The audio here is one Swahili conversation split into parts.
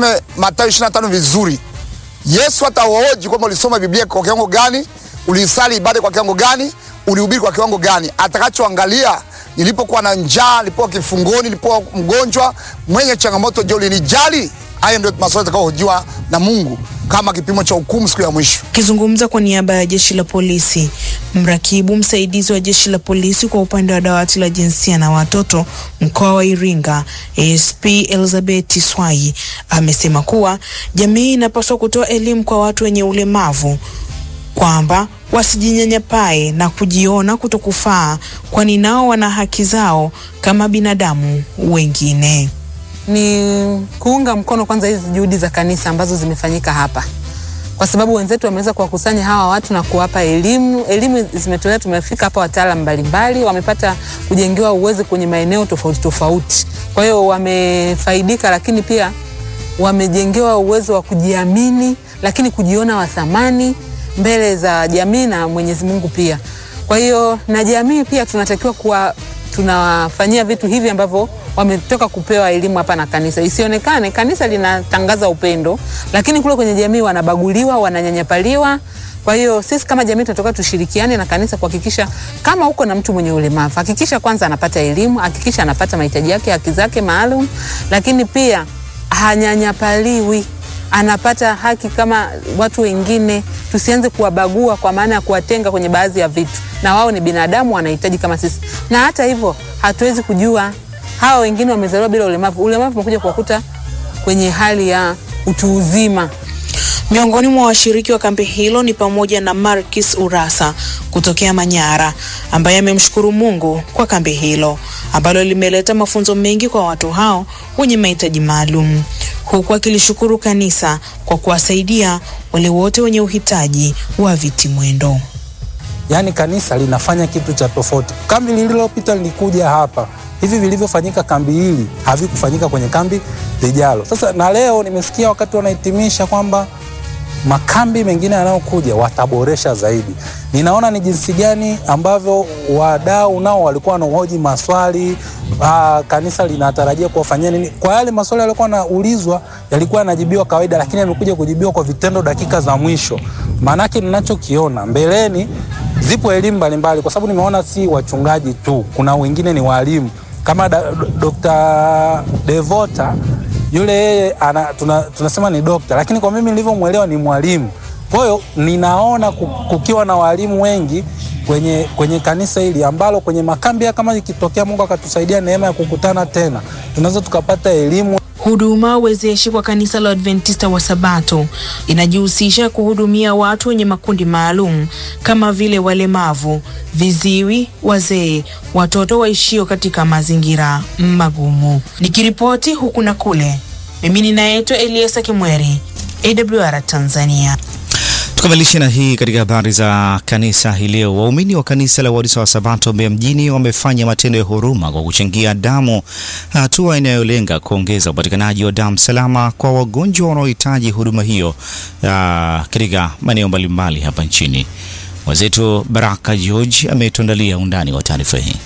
usome Mathayo 25 vizuri. Yesu atawaoji kwamba ulisoma Biblia kwa kiwango gani, ulisali ibada kwa kiwango gani, ulihubiri kwa kiwango gani. Atakachoangalia, nilipokuwa na njaa, nilipokuwa kifungoni, nilipokuwa mgonjwa, mwenye changamoto, je, ulinijali? Hayo ndio maswali atakayohojiwa na Mungu kama kipimo cha hukumu siku ya mwisho. Akizungumza kwa niaba ya jeshi la polisi, mrakibu msaidizi wa jeshi la polisi kwa upande wa dawati la jinsia na watoto mkoa wa Iringa, ASP Elizabeth Swai amesema kuwa jamii inapaswa kutoa elimu kwa watu wenye ulemavu kwamba wasijinyanyapae na kujiona kutokufaa, kwani nao wana haki zao kama binadamu wengine. ni kuunga mkono kwanza hizi juhudi za kanisa ambazo zimefanyika hapa, kwa sababu wenzetu wameweza kuwakusanya hawa watu na kuwapa elimu. Elimu zimetolewa, tumefika hapa wataalamu mbalimbali, wamepata kujengewa uwezo kwenye maeneo tofauti tofauti, kwa hiyo wamefaidika, lakini pia wamejengewa uwezo wa kujiamini, lakini kujiona wa thamani mbele za jamii na Mwenyezi Mungu pia. Kwa hiyo na jamii pia tunatakiwa kuwa tunawafanyia vitu hivi ambavyo wametoka kupewa elimu hapa na kanisa. Isionekane kanisa linatangaza upendo, lakini kule kwenye jamii wanabaguliwa, wananyanyapaliwa. Kwa hiyo sisi kama jamii tunatoka tushirikiane na kanisa kuhakikisha kama uko na mtu mwenye ulemavu, hakikisha kwanza anapata elimu, hakikisha anapata mahitaji yake, haki zake maalum, lakini pia hanyanyapaliwi anapata haki kama watu wengine. Tusianze kuwabagua kwa maana ya kuwatenga kwenye baadhi ya vitu, na wao ni binadamu, wanahitaji kama sisi. Na hata hivyo hatuwezi kujua hawa wengine wamezaliwa bila ulemavu. Ulemavu umekuja kuwakuta kwenye hali ya utu uzima. Miongoni mwa washiriki wa kambi hilo ni pamoja na Marcus Urasa kutokea Manyara ambaye amemshukuru Mungu kwa kambi hilo ambalo limeleta mafunzo mengi kwa watu hao wenye mahitaji maalum, huku akilishukuru kanisa kwa kuwasaidia wale wote wenye uhitaji wa viti mwendo. Yaani kanisa linafanya kitu cha tofauti. Kambi lililopita lilikuja hapa, hivi vilivyofanyika kambi hili havikufanyika kwenye kambi lijalo. Sasa na leo nimesikia wakati wanahitimisha kwamba makambi mengine yanayokuja wataboresha zaidi. Ninaona ni jinsi gani ambavyo wadau nao walikuwa wanahoji maswali aa, kanisa linatarajia kuwafanyia nini. Kwa yale maswali yalikuwa yanaulizwa yalikuwa yanajibiwa kawaida, lakini yamekuja kujibiwa kwa vitendo dakika za mwisho. Maanake ninachokiona mbeleni, zipo elimu mbalimbali, kwa sababu nimeona si wachungaji tu, kuna wengine ni walimu kama da, Dr. Devota yule yeye ana, tuna, tunasema ni dokta, lakini kwa mimi nilivyomwelewa ni mwalimu. Kwa hiyo ninaona ku- kukiwa na walimu wengi kwenye, kwenye kanisa hili ambalo kwenye makambi haya kama ikitokea Mungu akatusaidia neema ya kukutana tena, tunaweza tukapata elimu Huduma wezeshi kwa kanisa la Adventista wa Sabato inajihusisha kuhudumia watu wenye makundi maalum kama vile walemavu, viziwi, wazee, watoto waishio katika mazingira magumu. Nikiripoti huku na kule, mimi ninaitwa Eliasa Kimweri, AWR Tanzania. Tukamilishe na hii katika habari za kanisa hii leo. Waumini wa kanisa la Waadventista wa Sabato Mbeya mjini wamefanya matendo ya huruma kwa kuchangia damu, hatua inayolenga kuongeza upatikanaji wa damu salama kwa wagonjwa wanaohitaji huduma hiyo ah, katika maeneo mbalimbali hapa nchini. Mwenzetu Baraka George ametuandalia undani wa taarifa hii.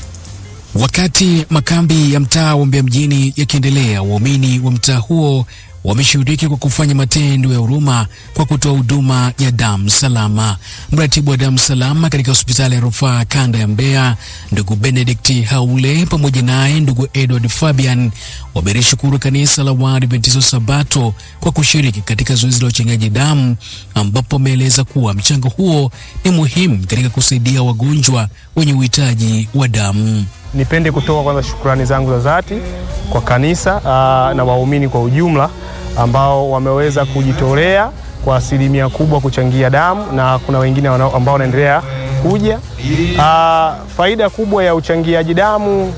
Wakati makambi ya mtaa wa Mbeya mjini yakiendelea, waumini wa mtaa huo wameshiriki kwa kufanya matendo ya huruma kwa kutoa huduma ya damu salama. Mratibu wa damu salama katika hospitali ya rufaa kanda ya Mbeya, ndugu Benedict Haule, pamoja naye ndugu Edward Fabian wamelishukuru kanisa la Waadventista wa Sabato kwa kushiriki katika zoezi la uchangiaji damu, ambapo wameeleza kuwa mchango huo ni muhimu katika kusaidia wagonjwa wenye uhitaji wa damu. Nipende kutoa kwanza shukrani zangu za dhati kwa kanisa aa, na waumini kwa ujumla ambao wameweza kujitolea kwa asilimia kubwa kuchangia damu na kuna wengine wana- ambao wanaendelea kuja. Aa, faida kubwa ya uchangiaji damu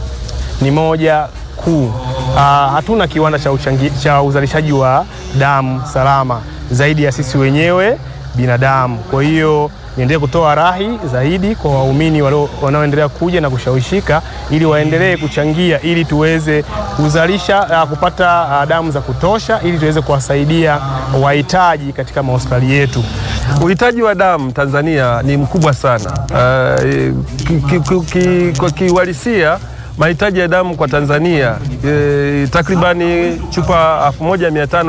ni moja kuu. Aa, hatuna kiwanda cha, uchangi, cha uzalishaji wa damu salama zaidi ya sisi wenyewe binadamu. Kwa hiyo niendelee kutoa rahi zaidi kwa waumini walio- wanaoendelea kuja na kushawishika ili waendelee kuchangia ili tuweze kuzalisha ah, kupata ah, damu za kutosha ili tuweze kuwasaidia wahitaji katika mahospitali yetu. Uhitaji wa damu Tanzania ni mkubwa sana. Uh, ki- ki- ki- kwa kiuhalisia mahitaji ya damu kwa Tanzania eh, takribani chupa 1500